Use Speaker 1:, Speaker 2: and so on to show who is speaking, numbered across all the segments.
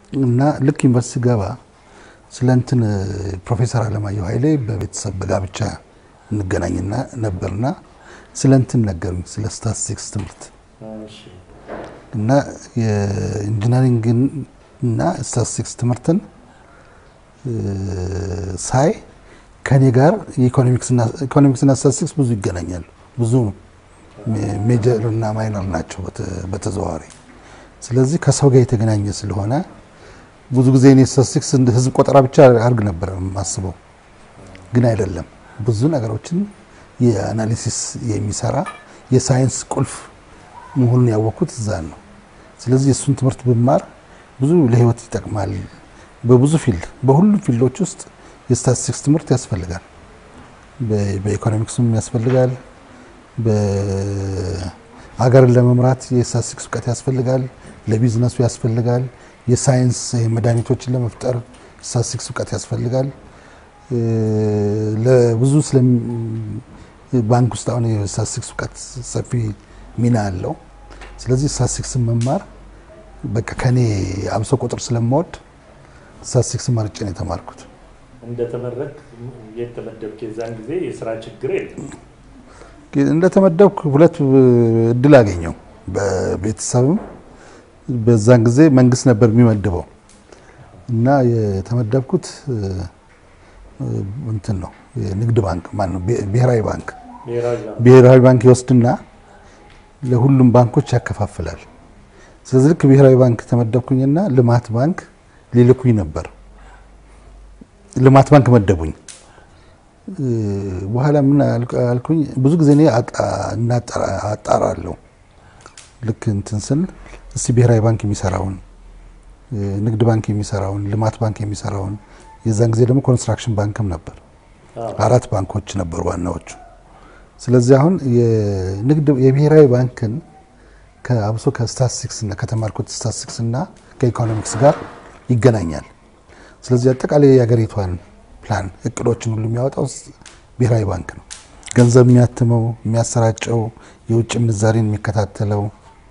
Speaker 1: እና ልክ ዩኒቨርሲቲ ገባ ስለ እንትን ፕሮፌሰር አለማየሁ ኃይሌ በቤተሰብ በጋብቻ እንገናኝና ነበርና ስለ እንትን ነገሩኝ ስለ ስታቲስቲክስ ትምህርት እና የኢንጂነሪንግን እና ስታቲስቲክስ ትምህርትን ሳይ ከኔ ጋር ኢኮኖሚክስና ስታቲስቲክስ ብዙ ይገናኛሉ። ብዙ ሜጀር እና ማይነር ናቸው በተዘዋዋሪ። ስለዚህ ከሰው ጋር የተገናኘ ስለሆነ ብዙ ጊዜ እኔ ስታቲስቲክስ ህዝብ ቆጠራ ብቻ አድርግ ነበር የማስበው፣ ግን አይደለም። ብዙ ነገሮችን የአናሊሲስ የሚሰራ የሳይንስ ቁልፍ መሆኑን ያወቅኩት እዛ ነው። ስለዚህ የእሱን ትምህርት ብማር ብዙ ለህይወት ይጠቅማል። በብዙ ፊልድ በሁሉም ፊልዶች ውስጥ የስታቲስቲክስ ትምህርት ያስፈልጋል። በኢኮኖሚክስም ያስፈልጋል። በሀገርን ለመምራት የስታቲስቲክስ እውቀት ያስፈልጋል። ለቢዝነሱ ያስፈልጋል። የሳይንስ መድኃኒቶችን ለመፍጠር ስታቲስቲክስ እውቀት ያስፈልጋል። ለብዙ ስለ ባንክ ውስጥ አሁን የስታቲስቲክስ እውቀት ሰፊ ሚና አለው። ስለዚህ ስታቲስቲክስን መማር በቃ ከኔ አብሶ ቁጥር ስለምወድ ስታቲስቲክስ መርጬ ነው የተማርኩት።
Speaker 2: እንደተመረቅ የተመደብክ የዛን ጊዜ የስራ ችግር የለም?
Speaker 1: እንደተመደብኩ ሁለት እድል አገኘው። በቤተሰብም በዛን ጊዜ መንግስት ነበር የሚመድበው እና የተመደብኩት እንትን ነው የንግድ ባንክ ማነው ብሔራዊ ባንክ ብሔራዊ ባንክ ይወስድና ለሁሉም ባንኮች ያከፋፍላል። ስለዚህ ልክ ብሔራዊ ባንክ ተመደብኩኝና ልማት ባንክ ሊልኩኝ ነበር። ልማት ባንክ መደቡኝ። በኋላ ምን አልኩኝ፣ ብዙ ጊዜ እኔ አጣራለሁ። ልክ እንትን ስል እስቲ ብሔራዊ ባንክ የሚሰራውን፣ ንግድ ባንክ የሚሰራውን፣ ልማት ባንክ የሚሰራውን የዛን ጊዜ ደግሞ ኮንስትራክሽን ባንክም ነበር። አራት ባንኮች ነበሩ ዋናዎቹ። ስለዚህ አሁን የንግድ የብሔራዊ ባንክን ከአብሶ ከስታቲስቲክስ እና ከተማርኩት ስታቲስቲክስ እና ከኢኮኖሚክስ ጋር ይገናኛል። ስለዚህ አጠቃላይ የሀገሪቷን ፕላን እቅዶችን ሁሉ የሚያወጣው ብሔራዊ ባንክ ነው። ገንዘብ የሚያትመው የሚያሰራጨው፣ የውጭ ምንዛሬን የሚከታተለው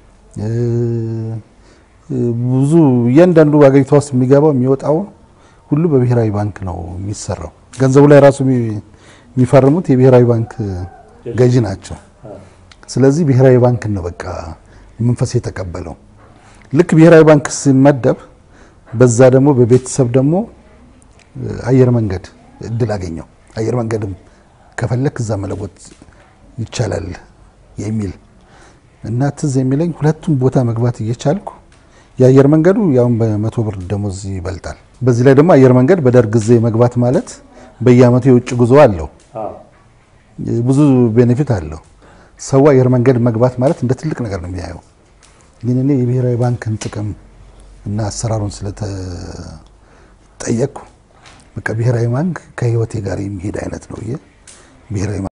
Speaker 1: ብዙ እያንዳንዱ ሀገሪቷ ውስጥ የሚገባው የሚወጣው ሁሉ በብሔራዊ ባንክ ነው የሚሰራው። ገንዘቡ ላይ ራሱ የሚፈርሙት የብሔራዊ ባንክ ገዢ ናቸው። ስለዚህ ብሔራዊ ባንክ ነው በቃ መንፈስ የተቀበለው። ልክ ብሔራዊ ባንክ ሲመደብ በዛ ደግሞ በቤተሰብ ደግሞ አየር መንገድ እድል አገኘው። አየር መንገድም ከፈለክ እዛ መለወጥ ይቻላል የሚል እና ትዝ የሚለኝ ሁለቱም ቦታ መግባት እየቻልኩ የአየር መንገዱ ያውን በመቶ ብር ደሞዝ ይበልጣል። በዚህ ላይ ደግሞ አየር መንገድ በደርግ ጊዜ መግባት ማለት በየአመቱ የውጭ ጉዞ አለው፣ ብዙ ቤኔፊት አለው። ሰው አየር መንገድ መግባት ማለት እንደ ትልቅ ነገር ነው የሚያየው። ግን እኔ የብሔራዊ ባንክን ጥቅም እና አሰራሩን ስለተጠየቅኩ በቃ ብሔራዊ ባንክ ከህይወቴ ጋር የሚሄድ አይነት ነው ብሔራዊ